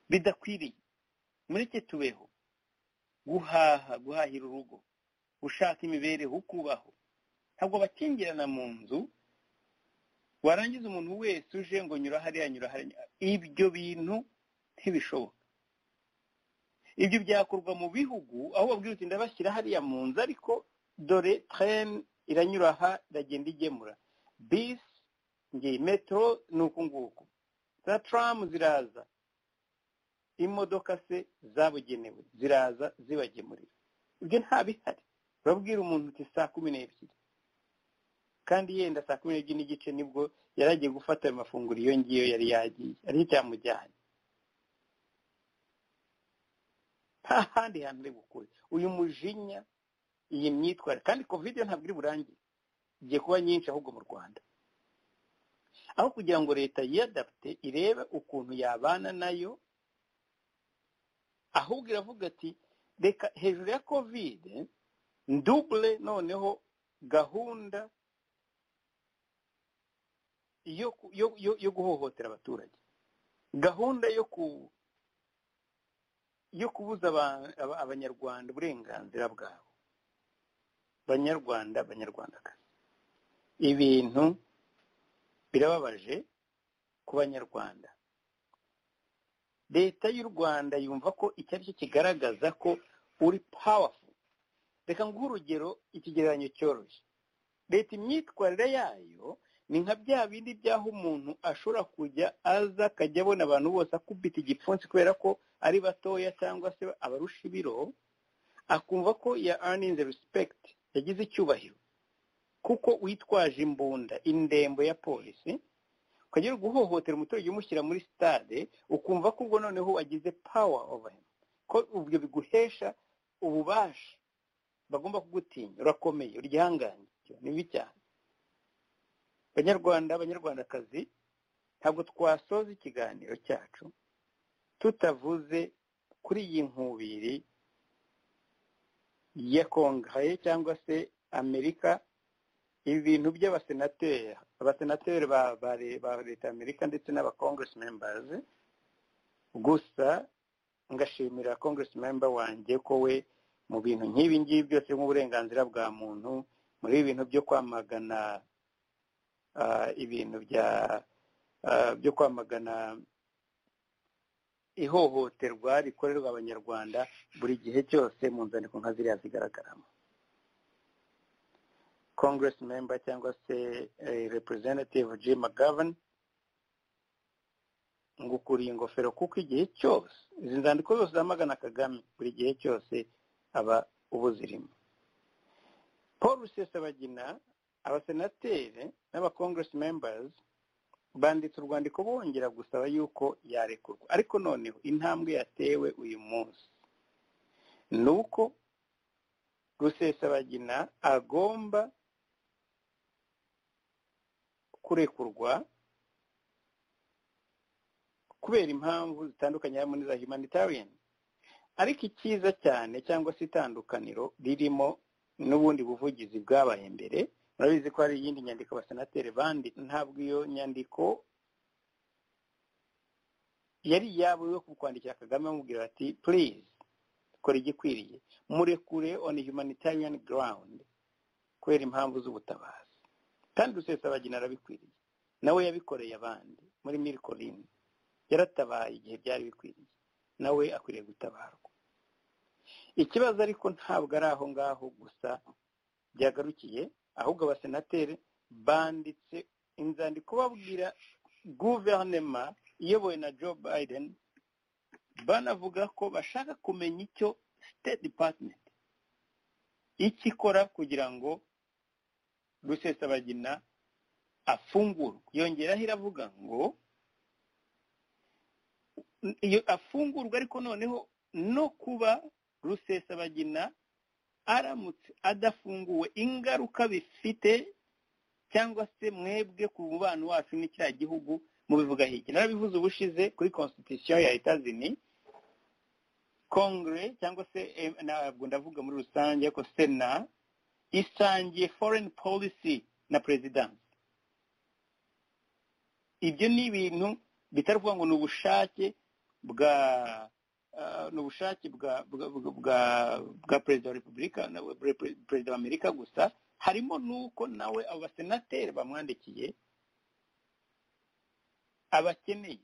Speaker 2: bidakwiriye mureke tubeho guhaha guhahira urugo ushaka imibereho ukubaho ntabwo bakingirana mu nzu warangiza umuntu wese uje ngo nyura hariya nyura hariya ibyo bintu ntibishoboka ibyo byakorwa mu bihugu aho babwira uti ndabashyira hariya mu nzu ariko dore tereni iranyura aha iragenda igemura bisi ngiyi metero ni uku nguku za turamu ziraza imodoka se zabugenewe ziraza zibagemurira ibyo nta bihari babwira umuntu uti saa kumi n'ebyiri kandi yenda saa kumi n'ebyiri n'igice nibwo yari agiye gufata ayo mafunguro iyo ngiyo yari yagiye ariko cyamujyanye nta handi hantu uri bukure uyu mujinya iyi myitwarire kandi kovide ntabwo iri burangire igiye kuba nyinshi ahubwo mu rwanda aho kugira ngo leta yiyadapte irebe ukuntu yabana nayo ahubwo iravuga ati reka hejuru ya kovide ndubure noneho gahunda yo guhohotera abaturage gahunda yo kubuza abanyarwanda uburenganzira bwabo banyarwanda abanyarwandakazi ibintu birababaje ku banyarwanda leta y'u rwanda yumva ko icyo ari cyo kigaragaza ko uri pawafu reka nguhe urugero ikigereranyo cyoroshye leta imyitwarire yayo ni nka bya bindi by'aho umuntu ashobora kujya aza akajya abona abantu bose akubita igipfunsi kubera ko ari batoya cyangwa se abarusha ibiro akumva ko ya earning respect yagize icyubahiro kuko witwaje imbunda indembo ya polisi ukajya uri guhohotera umuturage umushyira muri sitade ukumva ko ubwo noneho wagize power over him ko ubwo biguhesha ububasha bagomba kugutinya urakomeye uryanganye ni bibi cyane banyarwanda abanyarwandakazi ntabwo twasoza ikiganiro cyacu tutavuze kuri iyi nkubiri ya kongere cyangwa se amerika ibintu by'abasenateri abasenateri ba leta amerika ndetse n'aba congress members gusa ngashimira congress member wanjye ko we mu bintu nk'ibi ngibi byose nk'uburenganzira bwa muntu muri ibintu byo kwamagana ibintu byo kwamagana ihohoterwa rikorerwa abanyarwanda buri gihe cyose mu nzandiko nka ziriya zigaragaramo congress member cyangwa se representative jim mcgovern ngukuriye ingofero kuko igihe cyose izi nzandiko zose zamagana kagame buri gihe cyose aba ubuzirimo paul rusesabagina abasenateri n'abakongresi membazi banditse urwandiko bongera gusaba yuko yarekurwa ariko noneho intambwe yatewe uyu munsi ni uko rusesabagina agomba kurekurwa kubera impamvu zitandukanye harimo n'iza humanitarian ariko icyiza cyane cyangwa se itandukaniro ririmo n'ubundi buvugizi bwabaye mbere murabizi ko hari iyindi nyandiko abasenateri bandi ntabwo iyo nyandiko yari iyabo yo kwandikira kagame bamubwira bati purize kora igikwiriye murekure on humanitarian ground kubera impamvu z'ubutabazi kandi rusesabagina arabikwiriye nawe yabikoreye abandi muri mirikorine yaratabaye igihe byari bikwiriye nawe akwiriye gutabarwa ikibazo ariko ntabwo ari aho ngaho gusa byagarukiye ahubwo abasenateri banditse inzandiko babwira guverinoma iyobowe na joe biden banavuga ko bashaka kumenya icyo state department icyo ikora kugira ngo rusesabagina afungurwe yongeraho iravuga ngo afungurwa ariko noneho no kuba rusesabagina aramutse adafunguwe ingaruka bifite cyangwa se mwebwe ku mubano wacu n'icya gihugu mubivuga hiki narabivuze ubushize kuri constitution ya etazini kongere cyangwa se eh, ntabwo ndavuga muri rusange ariko sena isangiye foreign policy na perezidansi ibyo ni ibintu bitavuga ngo ni ubushake bwa ni ubushake bwa bwa perezida wa repubulika perezida wa amerika gusa harimo n'uko nawe abo basenateri bamwandikiye abakeneye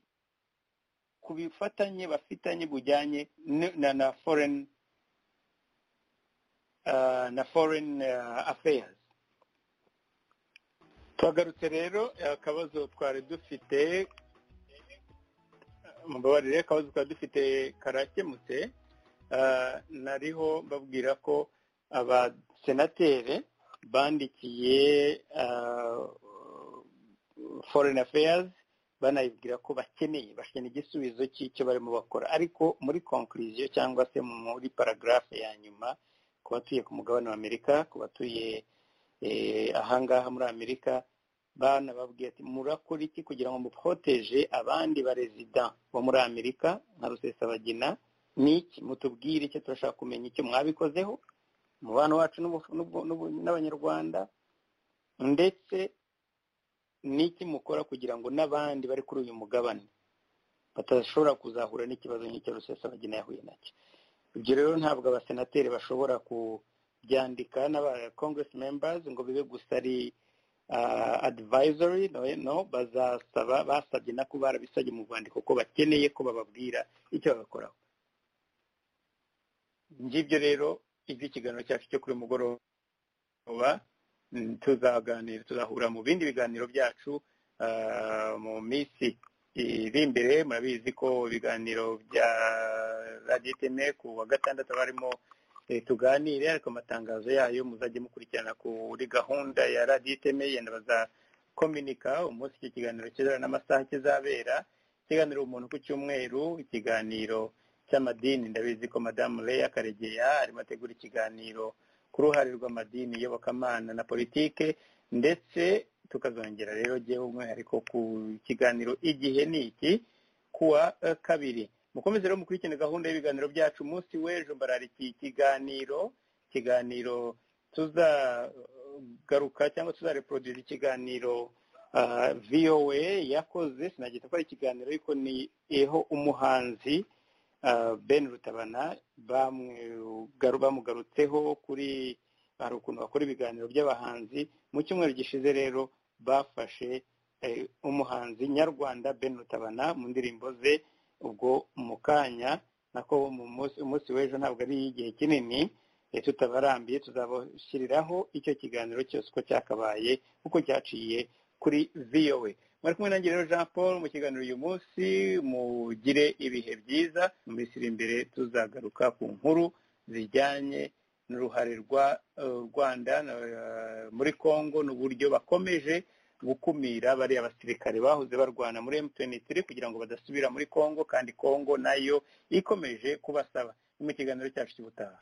Speaker 2: ku bifatanye bafitanye bujyanye na foreign na foreign affairs twagarutse rero akabazo twari dufite mubabarire akabazo twari dufite karakemutse nariho mbabwira ko abasenateri bandikiye foreign affairs banabibwira ko bakeneye bakeneye igisubizo cy'icyo barimo bakora ariko muri conclusion cyangwa se muri paragarafe ya nyuma ku batuye ku mugabane wa amerika ku batuye ahangaha muri amerika banababwiye ati murakora iki kugira ngo muporoteje abandi barezida bo muri amerika nka rusesabagina n'iki mutubwire icyo turashaka kumenya icyo mwabikozeho umubano wacu n'abanyarwanda ndetse n'iki mukora kugira ngo n'abandi bari kuri uyu mugabane batashobora kuzahura n'ikibazo nk'icyo rusesabagina yahuye nacyo ibyo rero ntabwo abasenateri bashobora ku byandika n'aba congress members ngo bibe gusa ari advisory no bazasaba basabye nako barabisabye mu rwandiko ko bakeneye ko bababwira icyo babakoraho ngibyo rero ibyo ikiganiro cyacu cyo kuri mugoroba tuzaganira tuzahura mu bindi biganiro byacu mu minsi iri imbere murabizi ko ibiganiro bya radiyo iteme ku wa gatandatu aba arimo tuganire ariko amatangazo yayo muzajye mukurikirana kuri gahunda ya radiyo iteme yenda bazakominika umunsi iki kiganiro kizabera n'amasaha kizabera ikiganiro umuntu ku cyumweru ikiganiro cy'amadini ndabizi ko madamu leya karegeya arimo ategura ikiganiro ku ruhare rw'amadini yobokamana na politike ndetse tukazongera rero jyewe umwihariko ku kiganiro igihe ni iki kuwa kabiri mukomeze rero mukurikirane gahunda y'ibiganiro byacu umunsi w'ejo mbararikiye ikiganiro ikiganiro tuzagaruka cyangwa tuzareproduza ikiganiro voa yakoze sinagita ko ari ikiganiro ariko ni eho umuhanzi ben rutabana bamugarutseho kuri hari ukuntu bakora ibiganiro by'abahanzi mu cyumweru gishize rero bafashe umuhanzi nyarwanda ben rutabana mu ndirimbo ze ubwo mu kanya nako umunsi w'ejo ntabwo ari igihe kinini tutabarambiye tuzabashyiriraho icyo kiganiro cyose uko cyakabaye uko cyaciye kuri vowe mwari kumwe nanjye rero jean paul mu kiganiro uyu munsi mugire ibihe byiza mu minsi iri imbere tuzagaruka ku nkuru zijyanye n'uruhare rwa rwanda muri congo n'uburyo bakomeje gukumira bariya basirikare bahoze barwana muri mtn3 kugira ngo badasubira muri congo kandi congo nayo ikomeje kubasaba ni mu kiganiro cyacu cy'ubutaha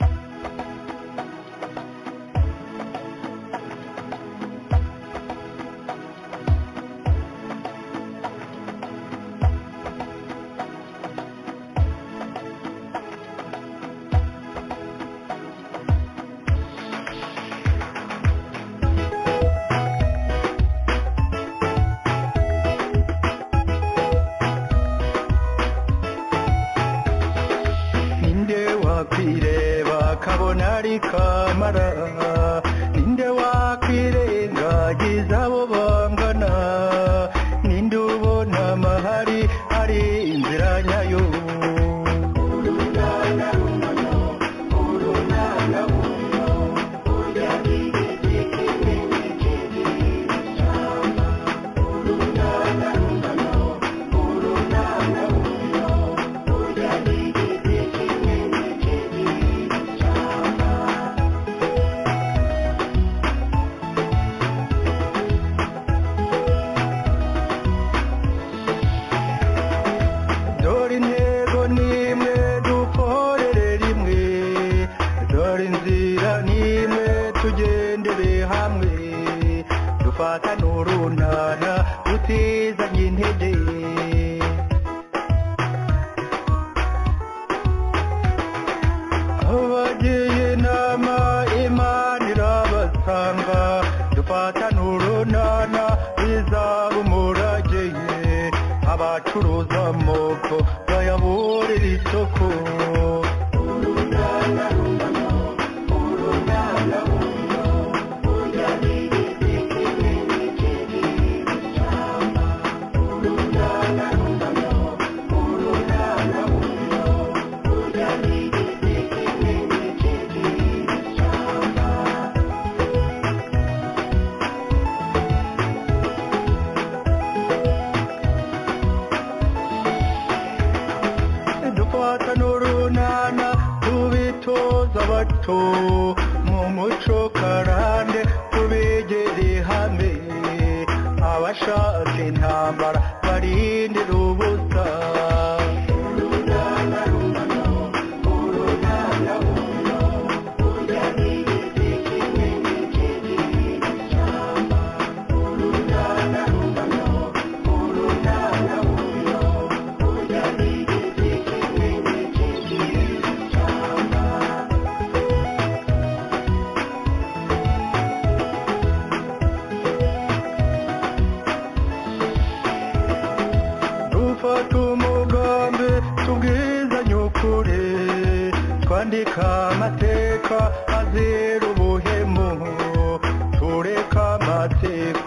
Speaker 4: isoko dukwata n'urunana tubitoza abato mu muco karande tubegere hamwe abashaka intambara barindira ubusa dufata umugambi tubwizanye ukuri twandika amateka azira ubuhemu tureka amateka